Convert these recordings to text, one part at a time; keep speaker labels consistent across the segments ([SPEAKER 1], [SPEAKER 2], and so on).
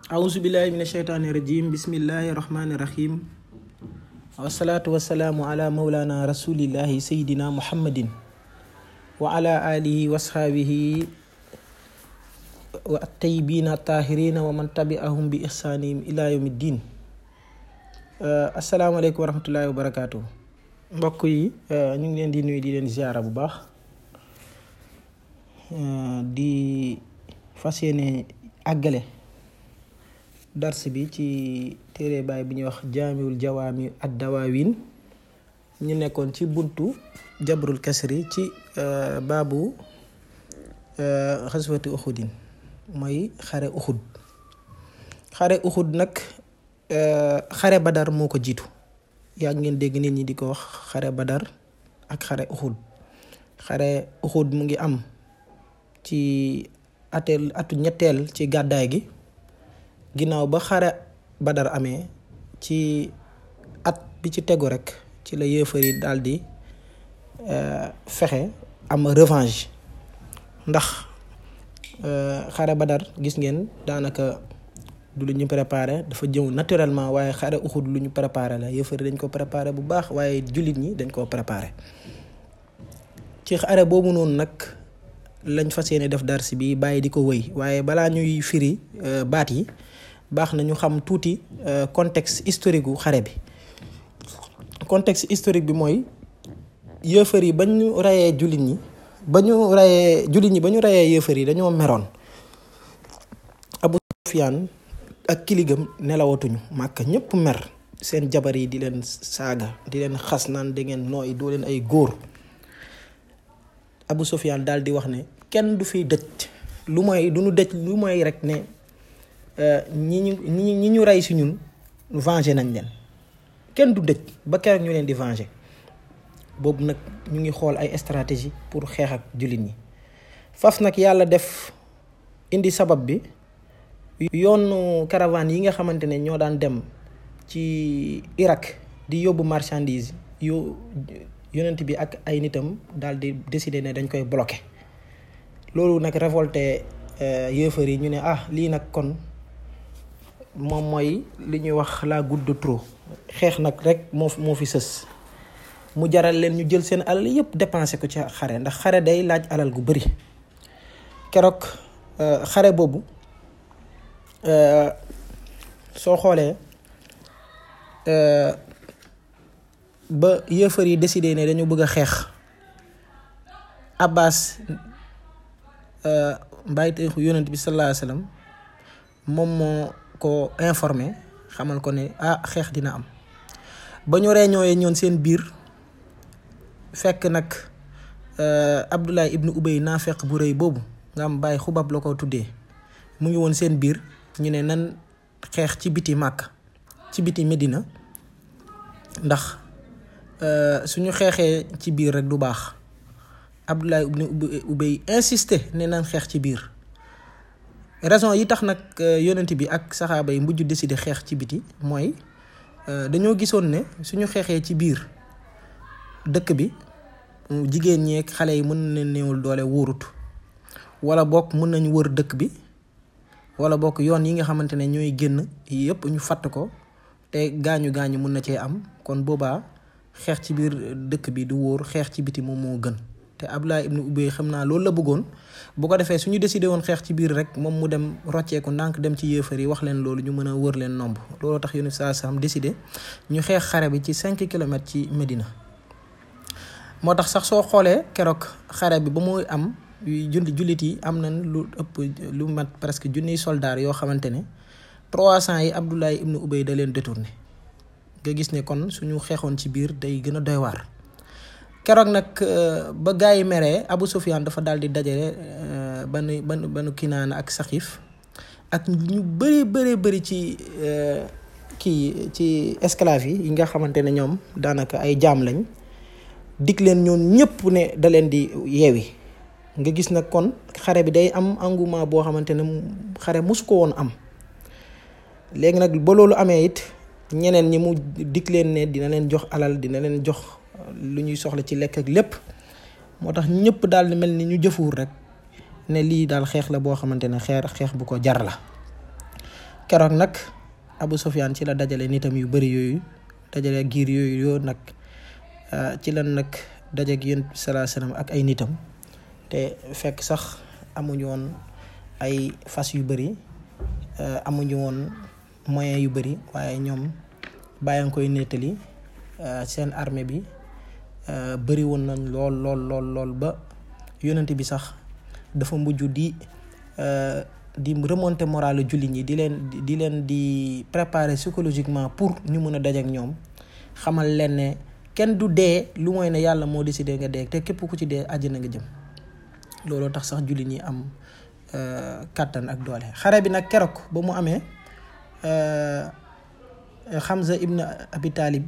[SPEAKER 1] auzu billahi min asheytaani rajim bismillahi rahmaani rahim wasalaatu wasalaamu ala maulana rasulillahi sayidina muhammadin wa ala alihi wa asxaabihi wa attayibina tahirina wa man tabi'ahum bi ihsanihim ila yawmi ddin asalaamaaleykum wa rahmatullahi wa barakaatu mbokk yi ñu ngi leen di nuyu di leen ziara bu baax di fas yéene àggale dars bi ci téere baay bi ñuy wax jaamiwul jawaami ad dawaawin ñu nekkoon ci buntu jabrul kasri ci baabu xaswati uxudin mooy xare uxud xare uxud nag xare badar moo ko jiitu yàgg ngeen dégg nit ñi di ko wax xare badar ak xare uxud xare uxud mu ngi am ci ateel atu ñetteel ci gàddaay gi ginnaaw ba xare badar amee ci at bi ci tegu rek ci la yéefar yi daal di fexe am revanche ndax xare badar gis ngeen daanaka du lu ñu préparé dafa jëw naturellement waaye xare uxud lu ñu préparé la yéefar yi dañ ko préparé bu baax waaye jullit ñi dañ koo préparé ci xare boobu noonu nag lañ fas yéene def dars bi bàyyi di ko wëy waaye balaa ñuy firi baat yi baax na ñu xam tuuti contexte historique gu xare bi contexte historique bi mooy yëfër yi ba ñu reyee jullit ñi ba ñu reyee jullit ñi ba ñu reyee yëfër yi dañoo meroon Abu Sufyaan ak kiligam nelawatuñu màkk ñëpp mer seen jabar yi di leen saaga di leen xas naan da ngeen nooy doo leen ay góor Abu Sufyaan daal di wax ne kenn du fiy dëj lu mooy du ñu dëj lu mooy rek ne ñi ñu ñi ñi ñu rey si ñun venger nañ leen kenn du dëj ba keroog ñu leen di venger boobu nag ñu ngi xool ay stratégie pour xeex ak jullit ñi faf nag yàlla def indi sabab bi yoonu caravane yi nga xamante ne ñoo daan dem ci Irak di yóbbu marchandise yu yonent bi ak ay nitam daal di décider ne dañ koy bloquer loolu nag révolté yéefar yi ñu ne ah lii nag kon moom mooy li ñuy wax la goutte de trop xeex nag rek moo moo fi sës mu jaral leen ñu jël seen alal yépp dépensé ko ci xare ndax xare day laaj alal gu bari keroog xare boobu soo xoolee ba yéefar yi décidé ne dañu bëgg a xeex Abbas mbayteexu yonent bi sallallahu alayhi wasallam moom moo ko informé xamal ko ne ah xeex dina am ba ñu réñooyee ñoon seen biir fekk nag Abdullah ibnu Ubay naafeq bu rëy boobu nga am bàyyi xubab la ko tuddee mu ngi woon seen biir ñu ne nan xeex ci biti màkk ci biti Medina ndax suñu xeexee ci biir rek du baax Abdullah ibnu Ubay insisté ne nan xeex ci biir raison yi tax nag yonent bi ak saxaaba yi mujj décider xeex ci biti mooy dañoo gisoon ne suñu xeexee ci biir dëkk bi jigéen ñeek xale yi mën na néewul doole wóorut wala bokk mën nañ wër dëkk bi wala bokk yoon yi nga xamante ne ñooy génn yëpp ñu fatt ko te gaañu gaañu mën na cee am kon boobaa xeex ci biir dëkk bi du wóor xeex ci biti moom moo gën te Abdullah ibnu Ubay xam naa loolu la bëggoon bu ko defee suñu décidé woon xeex ci biir rek moom mu dem rocceeku ndànk dem ci yéefar yi wax leen loolu ñu mën a wër leen nomb looloo tax Yonent saa sam décidé ñu xeex xare bi ci cinq kilomètres ci Medina moo tax sax soo xoolee keroog xare bi ba muy am julli jullit yi am nañ lu ëpp lu mat presque junniy soldaar yoo xamante ne trois cent yi Abdullah ibnu Ubay da leen détourné nga gis ne kon suñu xeexoon ci biir day gën a doy waar keroog nag ba gaa yi meree Abu Sufyaan dafa daal di dajale banu banu banu Kinaana ak Saxiif ak ñu bëri bëri bëri ci kii ci esclave yi yi nga xamante ne ñoom daanaka ay jaam lañ dig leen ñoom ñëpp ne da leen di yeewi nga gis nag kon xare bi day am engouement boo xamante ne xare mosu ko woon am léegi nag ba loolu amee it ñeneen ñi mu dig leen ne dina leen jox alal dina leen jox lu ñuy soxla ci lekk ak lépp moo tax ñëpp daal di mel ni ñu jëfuwul rek ne lii daal xeex la boo xamante ne xeer xeex bu ko jar la keroog nag Abu Sufyaan ci la dajale nitam yu bari yooyu dajale giir yooyu yoo nag ci lan nag dajeeg yonent bi salaa salaam ak ay nitam te fekk sax amuñu woon ay fas yu bari amuñu woon moyen yu bari waaye ñoom bàyyi nga koy nettali seen armée bi bari woon nañ lool lool lool lool ba yonent bi sax dafa mujj di di remonter morale jullit ñi di leen di leen di préparer psychologiquement pour ñu mën a dajeek ñoom xamal leen ne kenn du dee lu mooy ne yàlla moo décidé nga dee te képp ku ci dee àjjana nga jëm looloo tax sax jullit ñi am kàttan ak doole xare bi nag keroog ba mu amee Hamza ibn Abi Talib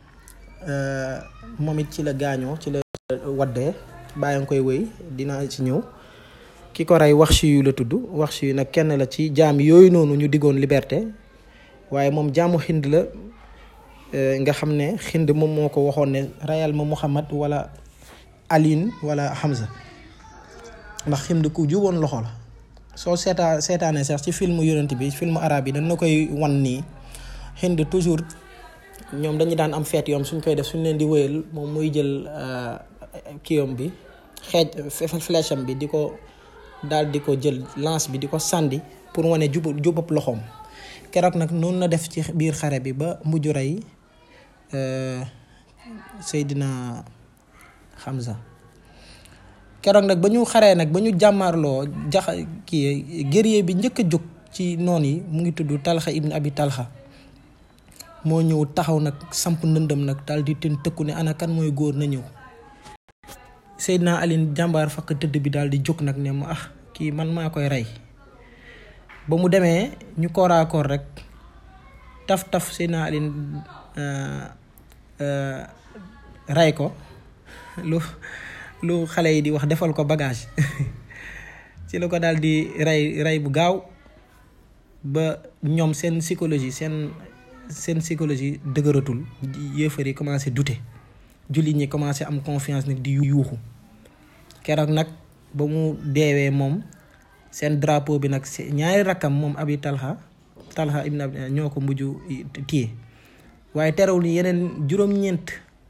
[SPEAKER 1] moom it ci la gaañoo ci la waddee bàyyi nga koy wéy dinaa ci ñëw ki ko rey wax yu la tudd wax yu nag kenn la ci jaam yooyu noonu ñu diggoon liberté waaye moom jaamu xind la nga xam ne xind moom moo ko waxoon ne reyal ma Muhammad wala Aline wala Hamza ndax xind ku juboon loxo la soo seetaa seetaanee sax ci film yonent bi film arabe yi dañ na koy wan nii xind toujours ñoom dañu daan am feet yoom suñ koy def suñ leen di wëyal moom muy jël kiyom bi xeej flèche am bi di ko daal di ko jël lance bi di ko sàndi pour wane jub jubab loxoom keroog nag noonu la def ci biir xare bi ba mujj rey Seydina Hamza keroog nag ba ñu xaree nag ba ñu jàmmaarloo jax kii guerrier bi njëkk a jóg ci noon yi mu ngi tudd Talxa ibn Abi Talxa moo ñëw taxaw nag samp ndëndëm nag daal di ten tëkku ne ana kan mooy góor na ñëw Seydina Aline jàmbaar fakk tëdd bi daal di jóg nag ne ma ah kii man maa koy rey ba mu demee ñu kooraakoor rek taf taf Seydina Aline rey ko lu lu xale yi di wax defal ko bagage ci la ko daal di rey rey bu gaaw ba ñoom seen psychologie seen seen psychologie dëgëratul yéefar yi commencé douter jullit ñi commencé am confiance nag di yuuxu keroog nag ba mu deewee moom seen drapeau bi nag ñaari rakkam moom abi talha talha ibn abi ñoo ko mujj téye waaye terewul yeneen juróom-ñeent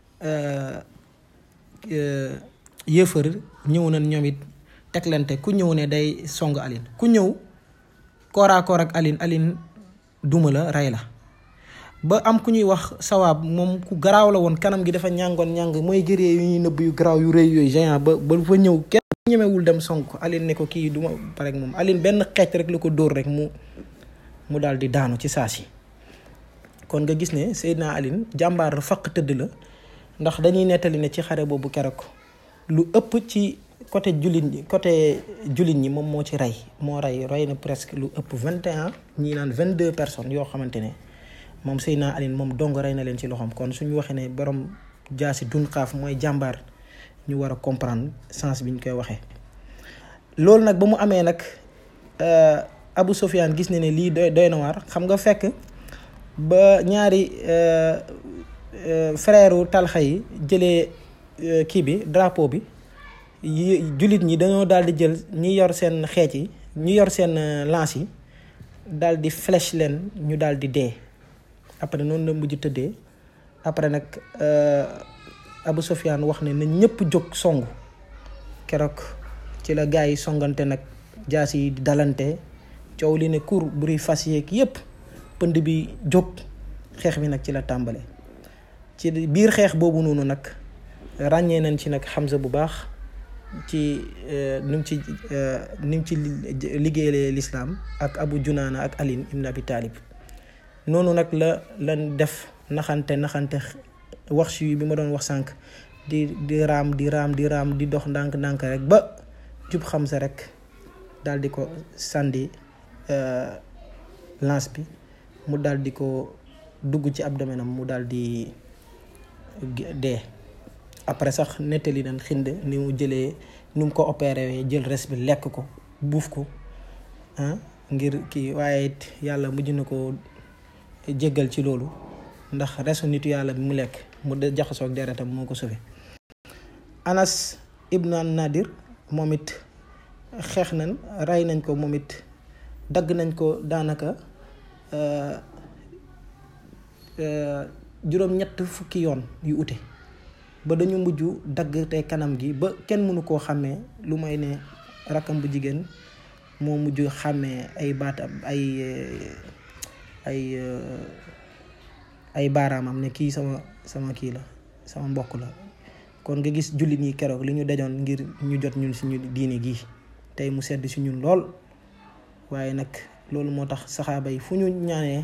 [SPEAKER 1] yéefar ñëw nañ ñoom it teglante ku ñëw ne day song Aline ku ñëw kooraakoor ak Aline Aline duma la rey la ba am ku ñuy wax sawaab moom ku garaaw la woon kanam gi dafa ñàngoon ñàng mooy gëree yu ñuy nëbb yu garaaw yu rëy yooyu géant ba ba fa ñëw kenn ñemewul dem song ko Aline ne ko kii duma pare ak moom Aline benn xeec rek la ko dóor rek mu mu daal di daanu ci saa si kon nga gis ne Seydina Aline jàmbaar faq tëdd la ndax dañuy nettali ne ci xare boobu keroog lu ëpp ci côté jullit ñi côté jullit ñi moom moo ci rey moo rey rey na presque lu ëpp vingt et un ñii naan vingt deux personnes yoo xamante ne moom Seydina Aline moom dong rey na leen ci loxoom kon suñu waxee ne borom jaasi dun xaaf mooy jàmbaar ñu war a comprendre sens bi ñu koy waxee. loolu nag ba mu amee nag Abu Sofyan gis na ne lii doy doy na waar xam nga fekk ba ñaari frère talxa yi jëlee kii bi drapeau bi. jullit ñi dañoo daal di jël ñi yor seen xeec yi ñi yor seen lance yi daal di flèche leen ñu daal di dee après noonu la mujj tëddee après nag Abu Sofyan wax ne na ñëpp jóg songu keroog ci la gars yi songante nag jaas yi di dalante coow li ne kur buri fas yeeg yépp pënd bi jóg xeex bi nag ci la tàmbale ci biir xeex boobu noonu nag ràññee nañ ci nag Hamza bu baax ci ni mu ci ni mu ci liggéeyee lislaam ak Abu Junaana ak Aline ibn Abi Talib noonu nag la lan def naxante naxante wax si bi ma doon wax sànq di di raam di raam di raam di dox ndànk-ndànk rek ba jub xam sa rek daal di ko sànni lance bi mu daal di ko dugg ci abdomen am mu daal di dee après sax nettali nañ xind ni mu jëlee ni mu ko opéré jël res bi lekk ko buuf ko ah ngir kii waaye it yàlla mujj na ko jéggal ci loolu ndax resu nitu yàlla bi mu lekk mu de jaxasoo ak deretam moo ko sauvé Anas ibn Nadir moom it xeex nañ rey nañ ko moom it dagg nañ ko daanaka juróom-ñett fukki yoon yu ute ba dañu mujj dagg te kanam gi ba kenn mënu koo xàmmee lu may ne rakkam bu jigéen moo mujj xàmmee ay baatam ay ay ay baaraamam ne kii sama sama kii la sama mbokk la kon nga gis jullit ñi keroog li ñu dajoon ngir ñu jot ñun suñu diine gi tey mu sedd si ñun lool waaye nag loolu moo tax saxaaba yi fu ñu ñaanee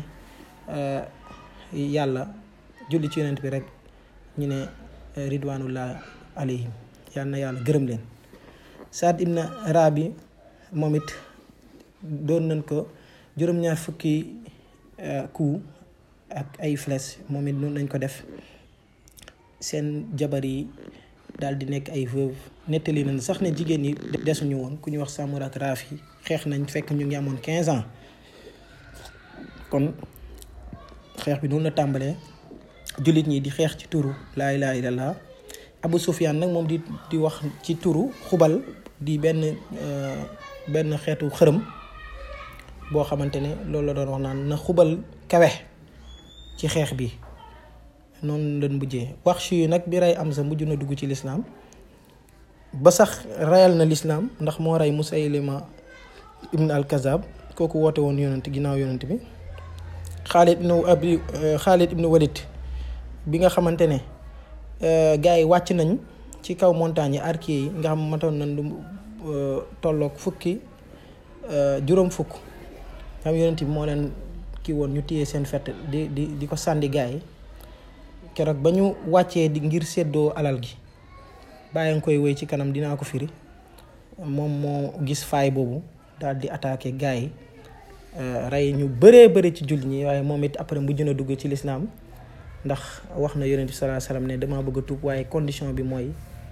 [SPEAKER 1] yàlla julli ci yonent bi rek ñu ne ridwanullah alayhim yal na yàlla gërëm leen Saad ibn Rabi moom it doon nañ ko juróom-ñaar fukki coup ak ay flèche moom it noonu nañ ko def seen jabar yi daal di nekk ay veuve nettali nañ sax ne jigéen ñi desuñu woon ku ñu wax Samura ak Rafi xeex nañ fekk ñu ngi amoon 15 ans kon xeex bi noonu la tàmbalee jullit ñi di xeex ci turu laa ilaaha illallaah Abu Sufyaan nag moom di di wax ci turu xubal di benn benn xeetu xërëm boo xamante ne loolu la doon wax naan na xubal kawe ci xeex bi noonu lañ mujjee wax si nag bi rey am sa mujj na dugg ci lislaam ba sax reyal na lislaam ndax moo rey Musaylima ibn al Kazab kooku woote woon yonent ginnaaw yonent bi Xaalid ibnu abi Xaalid ibnu Walid bi nga xamante ne gars yi wàcc nañ ci kaw montagne yi arquier yi nga xam matoon nañ lu tolloog fukki juróom fukk xam yonent bi moo leen kii woon ñu téye seen fett di di di ko sànni gars yi keroog ba ñu wàccee di ngir séddoo alal gi bàyyi nga koy wéy ci kanam dinaa ko firi moom moo gis faay boobu daal di attaqué gars yi rey ñu bëree bëri ci jullit ñi waaye moom it après mujj na dugg ci lislaam ndax wax na yonent bi sallallahu alayhi wasallam ne dama bëgg a tuub waaye condition bi mooy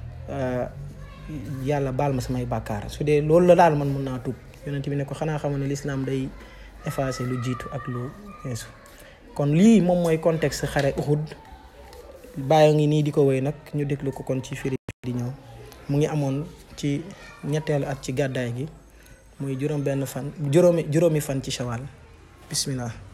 [SPEAKER 1] yàlla baal ma samay bàkkaar su dee loolu la daal man mun naa tuub yonent bi ne ko xanaa xamoon ne lislaam day effacer lu jiitu ak lu weesu kon lii moom mooy contexte xare Uhud bàyyi ngi nii di ko wéy nag ñu déglu ko kon ci firi di ñëw mu ngi amoon ci ñetteelu at ci gàddaay gi muy juróom benn fan juróomi juróomi fan ci shawal bismillah